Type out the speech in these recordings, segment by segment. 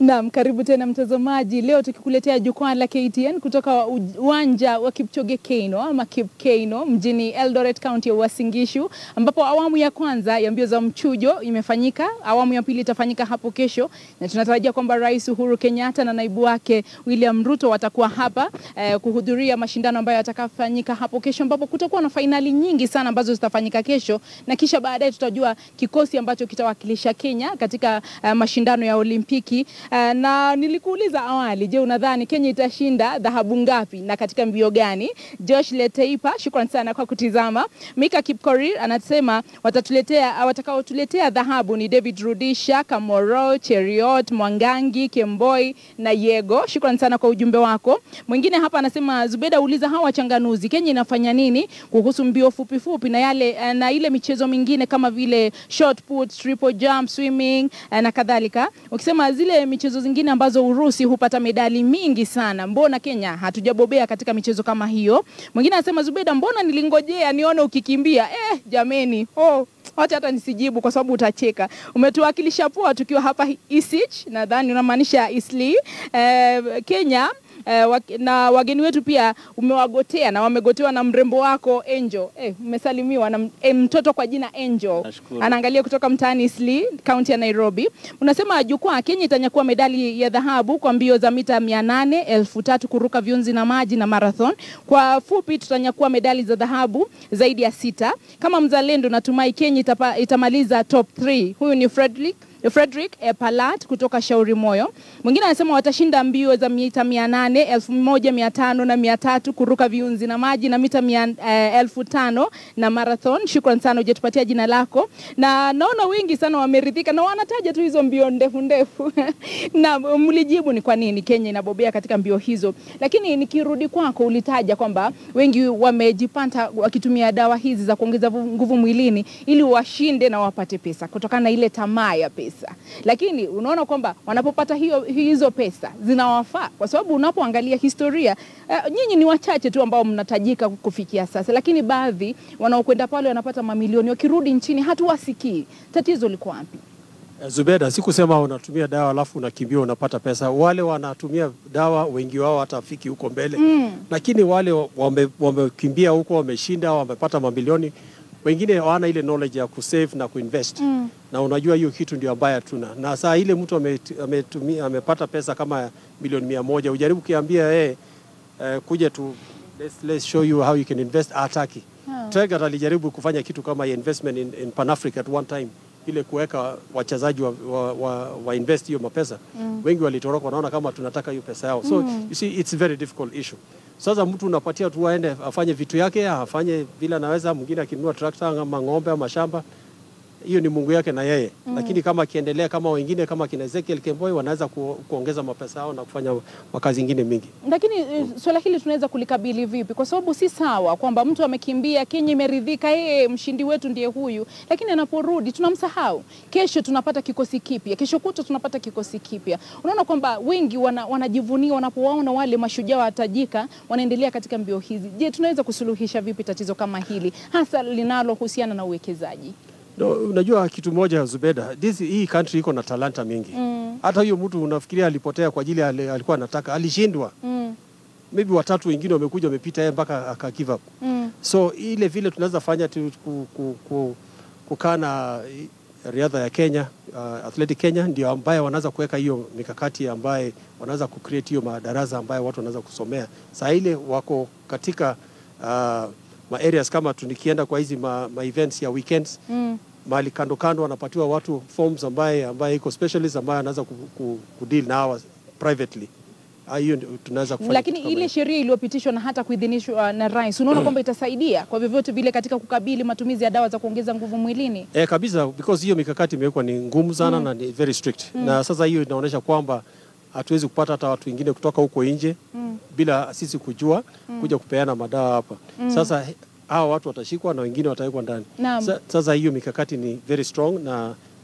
Naam, karibu tena mtazamaji. Leo tukikuletea jukwaa la KTN kutoka uwanja wa Kipchoge Keino ama Kip Keino mjini Eldoret County ya Uasin Gishu, ambapo awamu ya kwanza ya mbio za mchujo imefanyika. Awamu ya pili itafanyika hapo kesho, na tunatarajia kwamba Rais Uhuru Kenyatta na naibu wake William Ruto watakuwa hapa eh, kuhudhuria mashindano ambayo yatakafanyika hapo kesho, ambapo kutakuwa na fainali nyingi sana ambazo zitafanyika kesho, na kisha baadaye tutajua kikosi ambacho kitawakilisha Kenya katika uh, mashindano ya Olimpiki. Uh, na nilikuuliza awali, je, unadhani Kenya itashinda dhahabu ngapi na katika mbio gani? Josh Leteipa, shukran sana kwa kutizama. Mika Kipkorir anasema watatuletea watakaotuletea dhahabu ni David Rudisha, Kamoro, Cheriot, Mwangangi, Kemboi na Yego. Shukran sana kwa ujumbe wako. Mwingine hapa anasema Zubeda, uliza hawa wachanganuzi, Kenya inafanya nini kuhusu mbio fupi fupi na yale na ile michezo mingine kama vile shot put, triple jump, swimming na kadhalika. Ukisema zile michezo zingine ambazo Urusi hupata medali mingi sana, mbona Kenya hatujabobea katika michezo kama hiyo? Mwingine anasema Zubeda, mbona nilingojea nione ukikimbia. Eh, jameni, oh wacha hata nisijibu kwa sababu utacheka. Umetuwakilisha poa tukiwa hapa Isich, nadhani unamaanisha Isli. Eh, Kenya Eh, wak na wageni wetu pia umewagotea na wamegotewa na mrembo wako Angel. Eh, umesalimiwa na eh, mtoto kwa jina Angel. Nashukuru. Anaangalia kutoka mtaani Isli, kaunti ya Nairobi. Unasema jukwaa Kenya itanyakua medali ya dhahabu kwa mbio za mita 800, elfu tatu kuruka viunzi na maji na marathon. Kwa fupi tutanyakua medali za dhahabu zaidi ya sita. Kama mzalendo natumai Kenya itapa, itamaliza top 3. Huyu ni Frederick Frederick eh, Palat kutoka Shauri Moyo. Mwingine anasema watashinda mbio za mita mia nane, elfu moja mia tano na mia tatu kuruka viunzi na maji na mita mia, eh, elfu tano na marathon. Shukran sana hujatupatia jina lako, na naona wengi sana wameridhika na wanataja tu hizo mbio ndefu ndefu na mlijibu ni kwa nini Kenya inabobea katika mbio hizo, lakini nikirudi kwako, ulitaja kwamba wengi wamejipata wakitumia dawa hizi za kuongeza nguvu mwilini ili washinde na wapate pesa kutokana na ile tamaa ya pesa pesa, lakini unaona kwamba wanapopata hiyo, hizo pesa zinawafaa, kwa sababu unapoangalia historia uh, nyinyi ni wachache tu ambao mnatajika kufikia sasa, lakini baadhi wanaokwenda pale wanapata mamilioni, wakirudi nchini hatuwasikii. Tatizo liko wapi? Zubeda, sikusema unatumia dawa alafu unakimbia unapata pesa. Wale wanatumia dawa wengi wao hatafiki huko mbele mm. Lakini wale wamekimbia wame huko wameshinda, wamepata mamilioni wengine hawana ile knowledge ya kusave na kuinvest mm. na unajua hiyo kitu ndio ambayo hatuna. Na saa ile mtu ametumia amepata pesa kama milioni mia moja ujaribu kiambia yeye uh, kuja tu let's, let's show you how you can invest, hataki. Oh. Traeger alijaribu kufanya kitu kama investment in, in Pan Africa at one time ile kuweka wachezaji wa, wa, wa, wa invest hiyo mapesa mm. wengi walitoroka, wanaona kama tunataka hiyo pesa yao, so mm. you see it's a very difficult issue. Sasa mtu unapatia tu aende afanye vitu yake, afanye vile anaweza. Mwingine akinunua trakta ama ng'ombe ama shamba, hiyo ni Mungu yake na yeye mm. Lakini kama akiendelea kama wengine kama kina Ezekiel Kemboi wanaweza ku, kuongeza mapesa yao na kufanya makazi ingine mingi. Lakini mm. swala hili tunaweza kulikabili vipi? Kwa sababu si sawa kwamba mtu amekimbia, Kenya imeridhika, yeye mshindi wetu ndiye huyu, lakini anaporudi tunamsahau. Kesho tunapata kikosi kipya, kesho kutwa tunapata kikosi kipya. Unaona kwamba wengi wana, wanajivunia wanapowaona wale mashujaa watajika wanaendelea katika mbio hizi. Je, tunaweza kusuluhisha vipi tatizo kama hili hasa linalohusiana na uwekezaji? No, unajua kitu moja Zubeda, this, hii country iko na talanta mingi mm. Hata huyo mtu unafikiria alipotea kwa ajili alikuwa anataka, alishindwa mm. Maybe watatu wengine wamekuja wamepita yeye mpaka aka give up mm. So ile vile tunaweza fanya tu ku, ku, ku, kukaa na riadha ya Kenya uh, Athletic Kenya ndio ambaye wanaweza kuweka hiyo mikakati ambaye wanaweza kucreate hiyo madarasa ambayo watu wanaweza kusomea. Saa ile wako katika uh, ma areas kama tunikienda kwa hizi ma, ma events ya weekends mm. mahali kando kando wanapatiwa watu forms ambaye ambaye iko specialist ambaye anaweza ku, ku, ku deal na hawa privately hiyo tunaweza kufanya. Lakini ile sheria iliyopitishwa na hata kuidhinishwa na rais, unaona kwamba itasaidia kwa vyovyote vile katika kukabili matumizi ya dawa za kuongeza nguvu mwilini? Eh, kabisa because hiyo mikakati imewekwa ni ngumu sana mm. na ni very strict mm. na sasa hiyo inaonyesha kwamba hatuwezi kupata hata watu wengine kutoka huko nje mm. bila sisi kujua mm. kuja kupeana madawa hapa mm. Sasa hawa watu watashikwa na wengine watawekwa ndani. Sa, sasa hiyo mikakati ni very strong na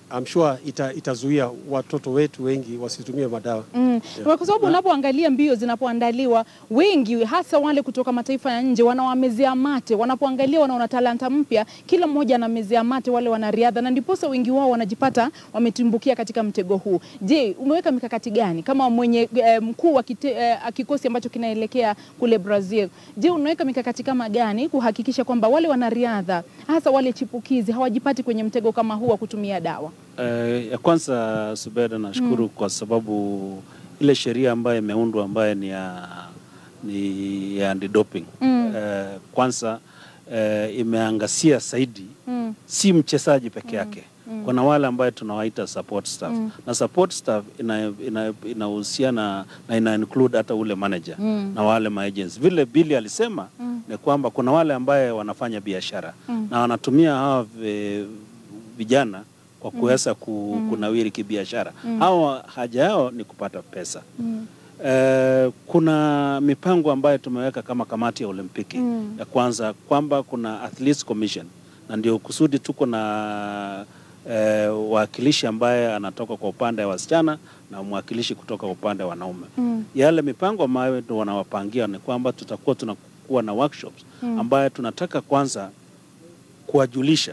I'm sure ita, itazuia watoto wetu wengi wasitumie madawa. Mm. Kwa sababu unapoangalia mbio zinapoandaliwa, wengi hasa wale kutoka mataifa ya nje wanawamezea mate, wanapoangalia wanaona talanta mpya, kila mmoja anamezea mate wale wanariadha, na ndiposa wengi wao wanajipata wametumbukia katika mtego huu. Je, umeweka mikakati gani kama mwenye eh, mkuu wa kite, eh, kikosi ambacho kinaelekea kule Brazil? Je, unaweka mikakati kama gani kuhakikisha kwamba wale wanariadha hasa wale chipukizi hawajipati kwenye mtego kama huu wa kutumia dawa? Eh, ya kwanza Subeda, nashukuru kwa sababu ile sheria ambayo imeundwa ambayo ni ya ni ya anti-doping Mm. eh, kwanza eh, imeangazia zaidi Mm. si mchezaji peke yake kuna wale ambayo tunawaita support staff na support staff inahusiana ina, inahusiana na ina include hata ule manager Mm. na wale maagents. Vile Billy alisema ni kwamba kuna wale ambaye wanafanya biashara na wanatumia hawa vi- vijana kwa kuweza ku, kunawiri kibiashara. Hawa haja yao ni kupata pesa. Mm. Eh, kuna mipango ambayo tumeweka kama kamati ya Olimpiki Mm. ya kwanza kwamba kuna Athletes Commission na ndio kusudi tuko na eh, wakilishi ambaye anatoka kwa upande wa wasichana na mwakilishi kutoka upande wa wanaume. Mm. Yale mipango ambayo ndio wanawapangia ni kwamba tutakuwa tunakuwa na workshops ambayo tunataka kwanza kuwajulisha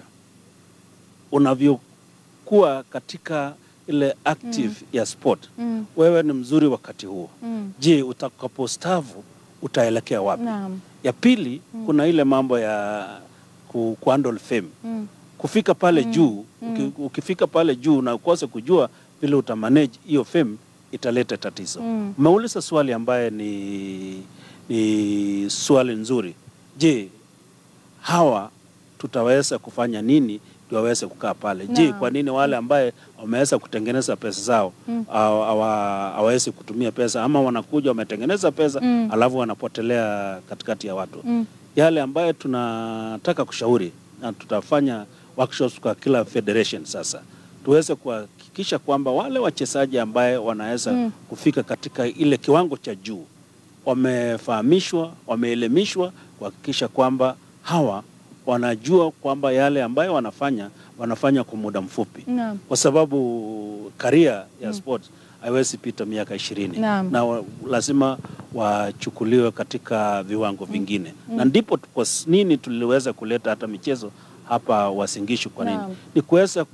unavyokuwa katika ile active ya sport Mm. wewe ni mzuri wakati huo. Mm. Je, utakapostavu utaelekea wapi? Naam. Ya pili kuna ile mambo ya ku, kuhandle fame Mm. kufika pale juu uki, ukifika pale juu na ukose kujua vile utamanage hiyo fame italeta tatizo. Mm. Umeuliza swali ambaye ni, ni swali nzuri. Je, hawa tutaweza kufanya nini ndio waweze kukaa pale? Je, Naam. kwa nini wale ambaye wameweza kutengeneza pesa zao Mm. hawa- hawa- hawawezi kutumia pesa ama wanakuja wametengeneza pesa Mm. alafu wanapotelea katikati ya watu Mm. yale ambayo tunataka kushauri na tutafanya workshops kwa kila federation sasa tuweze kuhakikisha kwamba wale wachezaji ambaye wanaweza Mm. kufika katika ile kiwango cha juu wamefahamishwa, wameelimishwa kuhakikisha kwamba hawa wanajua kwamba yale ambayo wanafanya wanafanya kwa muda mfupi, Naam. kwa sababu karia ya sport haiwezi pita miaka ishirini Naam. na wa, lazima wachukuliwe katika viwango vingine na ndipo tu- kwa s- nini tuliweza kuleta hata michezo hapa Wasingishu. Kwa nini? Naam. Ni kuweza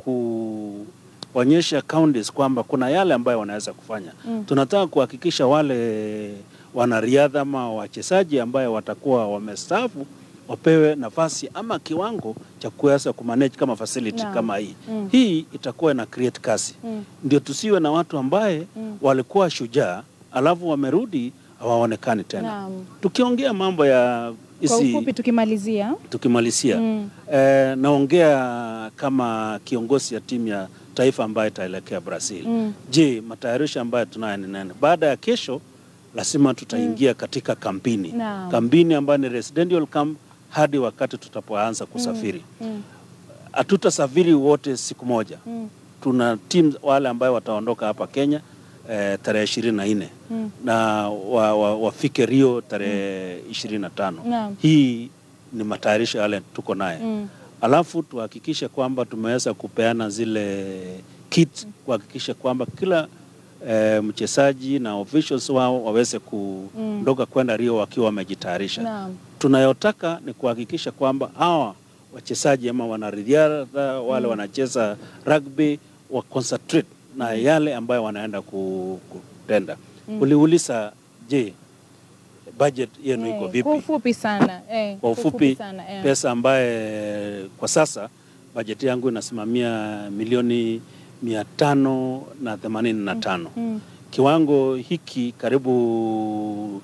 kuonyesha counties kwamba kuna yale ambayo wanaweza kufanya. Mm. Tunataka kuhakikisha wale wanariadha ama wachezaji ambayo watakuwa wamestaafu wapewe nafasi ama kiwango cha kuweza kumanage kama facility Naam. kama hii. Mm. Hii itakuwa ina create kasi Mm. ndio tusiwe na watu ambaye Mm. walikuwa shujaa alafu wamerudi hawaonekani tena. Naam. Tukiongea mambo ya Kwa hizi ufupi tukimalizia. tukimalizia Mm. eh, naongea kama kiongozi ya timu ya taifa ambayo itaelekea Brazil. Mm. Je, matayarisho ambayo tunayo ni nani? Baada ya kesho lazima tutaingia katika kampini Naam. kampini ambayo ni residential camp hadi wakati tutapoanza kusafiri. Mm. Hatutasafiri wote siku moja Mm. tuna timu wale ambayo wataondoka hapa Kenya eh, tarehe ishirini na nne Mm. na wa, wa, wafike Rio tarehe ishirini na tano. Naam. Hii ni matayarisho yale tuko naye Mm. alafu tuhakikishe kwamba tumeweza kupeana zile kit kuhakikisha kwamba kila eh, mchezaji na officials wao waweze kuondoka kwenda Rio wakiwa wamejitayarisha Naam. tunayotaka ni kuhakikisha kwamba hawa wachezaji ama wanariadha wale wanacheza rugby wa concentrate na yale ambayo wanaenda ku- kutenda. Uliuliza, je, budget yenu iko Eh, vipi? Kwa ufupi sana. Eh, Kwa ufupi, sana. Eh. pesa ambaye kwa sasa bajeti yangu inasimamia milioni mia tano na themanini na tano. Mm. Kiwango hiki karibu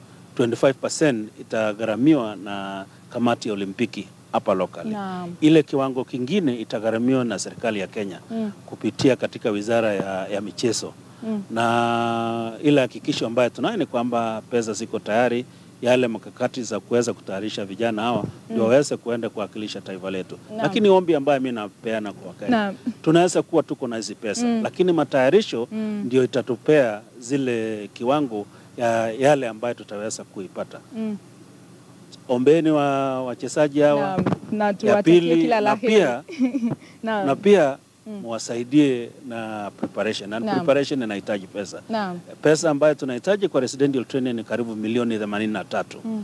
25% itagharamiwa na kamati ya Olimpiki hapa locally. Naam. Ile kiwango kingine itagharamiwa na serikali ya Kenya Mm. kupitia katika wizara ya, ya michezo Mm. na ile hakikisho ambayo tunayo ni kwamba pesa ziko tayari, yale mkakati za kuweza kutayarisha vijana hawa ndio waweze kuenda kuwakilisha taifa letu. Naam. Lakini ombi ambayo mi napeana kwa Wakenya, Naam. tunaweza kuwa tuko na hizi pesa Mm. lakini matayarisho Mm. ndio itatupea zile kiwango ya yale ambayo tutaweza kuipata. Mm. Ombeni wa wachezaji hawa Naam. Na ya tuwatakie pili kila la na heri. pia Naam. na pia muwasaidie na preparation na Naam. preparation inahitaji pesa Naam. pesa ambayo tunahitaji kwa residential training ni karibu milioni 83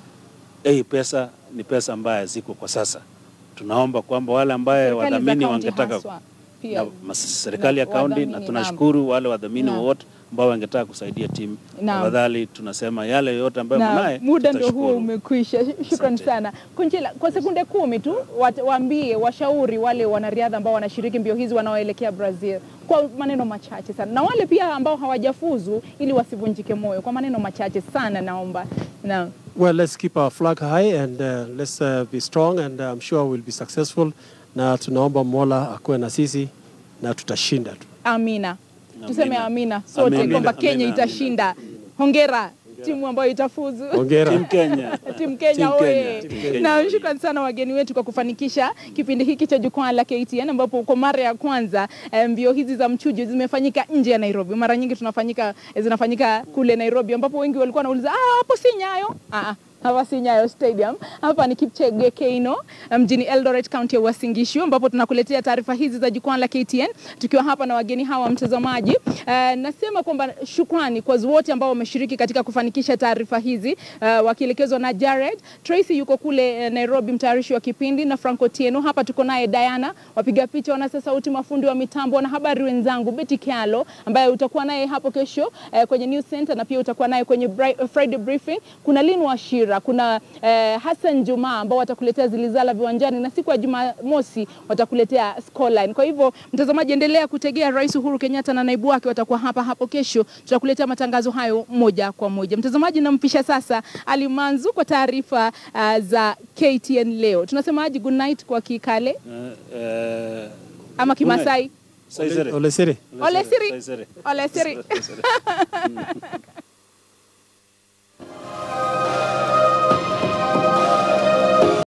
hii pesa ni pesa ambayo ziko kwa sasa tunaomba kwamba wale ambaye Serikali za wadhamini kaunti wangetaka haswa, pia. na mas- serikali ya Na kaunti wadhamini, na tunashukuru wale wadhamini Naam. wote ambao wangetaka kusaidia timu Naam. tafadhali tunasema yale yote ambayo na mnaye muda ndio huo tutashukuru. umekwisha. Shukran Asante. sana Kunjila, kwa sekunde kumi tu wat- waambie washauri wale wanariadha ambao wanashiriki mbio hizi wanaoelekea Brazil kwa maneno machache sana, na wale pia ambao hawajafuzu ili wasivunjike moyo kwa maneno machache sana, naomba na Well, let's keep our flag high and uh, let's uh, be strong and uh, I'm sure we'll be successful. Na tunaomba Mola akuwe na sisi na tutashinda tu. amina, tuseme Amina. amina sote Amina. kwamba Amina. Kenya Amina. itashinda. Hongera timu ambayo itafuzu. Hongera. Team Kenya. Timu Kenya Team oye! Kenya. Team Kenya Na oye. shukrani sana wageni wetu kwa kufanikisha kipindi hiki cha jukwaa la KTN, ambapo kwa mara ya kwanza eh, mbio hizi za mchujo zimefanyika nje ya Nairobi. Mara nyingi tunafanyika zinafanyika kule Nairobi, ambapo wengi walikuwa wanauliza ah, hapo si Nyayo. Ah, ah, hapa si Nyayo Stadium, hapa ni Kipchege Keino mjini Eldoret, kaunti ya Uasin Gishu, ambapo tunakuletea taarifa hizi za jukwaa la KTN tukiwa hapa na wageni hawa mtazamaji. Eh, nasema kwamba shukrani kwa wote ambao wameshiriki katika kufanikisha taarifa hizi eh, wakielekezwa na Jared Tracy yuko kule eh, Nairobi, mtayarishi wa kipindi na Franco Tieno. Hapa tuko naye Diana, wapiga picha, wanasa sauti, mafundi wa mitambo na habari wenzangu Betty Kialo ambaye utakuwa naye hapo kesho eh, kwenye News Center na pia utakuwa naye kwenye Bri- Friday briefing. Kuna Lin Washira, kuna eh, Hassan Juma ambao watakuletea zilizala viwanjani na siku ya Jumamosi watakuletea scoreline. Kwa hivyo mtazamaji, endelea kutegea. Rais Uhuru Kenyatta na naibu wake watakuwa hapa hapo kesho, tutakuletea matangazo hayo moja kwa moja. Mtazamaji, nampisha sasa Ali Manzu kwa taarifa uh, za KTN leo. Tunasemaje good night kwa Kikale Eh, eh, ama Kimasai? Saizere. Olesere. Ole Siri. Saizere. Ole Siri. Saizere.